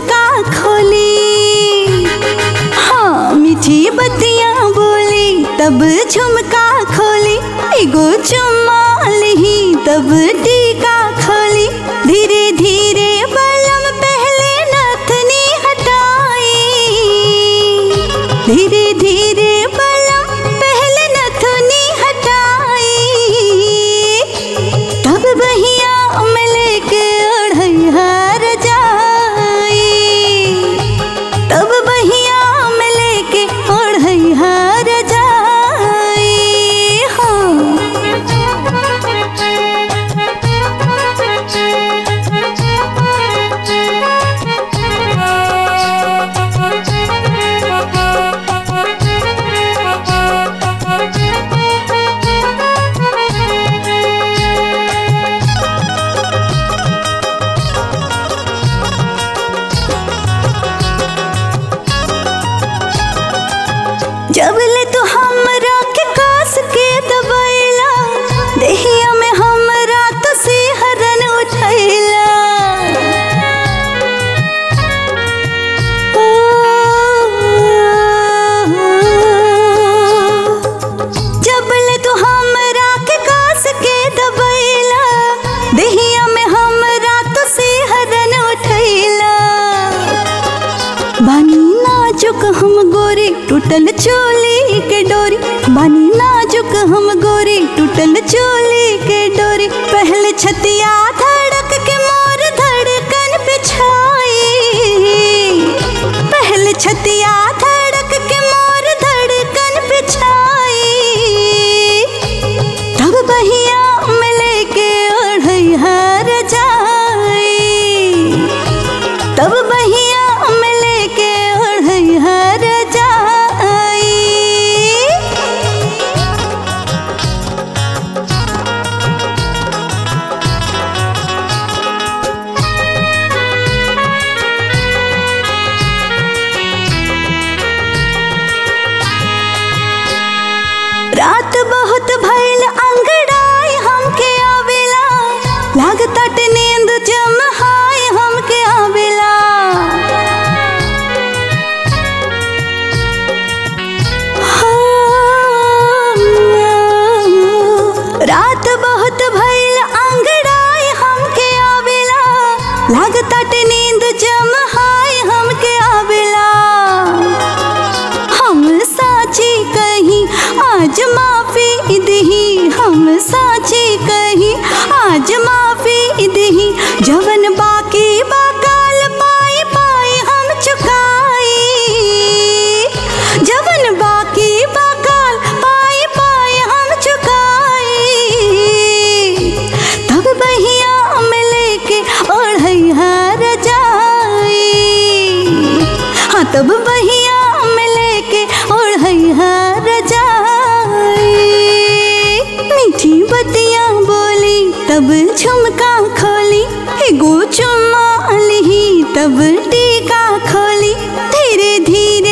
झुमका खोली हाँ मीठी बत्तियां बोली तब झुमका खोली एगो चुम्मा ली तब टीका खोली धीरे धीरे बलम पहले नथनी हटाई धीरे धीरे बलम पहले नथनी हटाई तब बहिया में लेके ओढ़ैहर जाई तब बहिया में लेके ओढ़ैहर जाई जब ले तू हमरा के कास के दबैला देहिया में हमरा तो सिहरन उठैला जब ले तू हमरा के कास के दबैला देहिया में हमरा तो सिहरन उठैला बानी नाजुक हम गोरी टूटल चोली के डोरी बानी नाजुक हम गोरी टूटल चोली के डोरी पहले छतिया धड़क के मोर धड़कन पे छाई पहले छतिया धड़क के मोर धड़कन पे छाई तब बहिया में लेके ओढ़ैहर जाई तब बहिया में लेके ओढ़ैहर जाई रात बहुत भइल अंगड़ाई हमके आवेला लागताट नींद जमहाई हमके आवेला हाँ, रात बहुत भइल अंगड़ाई हमके आवेला लागताट नींद जमहाई हमके आवेला हम साची कहीं आज माफी दही हम साची कहीं आज माफी दही जवन बाकी बाकाल पाई पाई हम चुकाई जवन बाकी बाकाल पाई पाई हम चुकाई तब बहिया में लेके ओढ़ैहर जाई हाँ तब बहिया में लेके ओढ़ैहर जाई मीठी बत्तियां बोली तब झुमका खोली एगो चुम्मा ली तब टीका खोली धीरे धीरे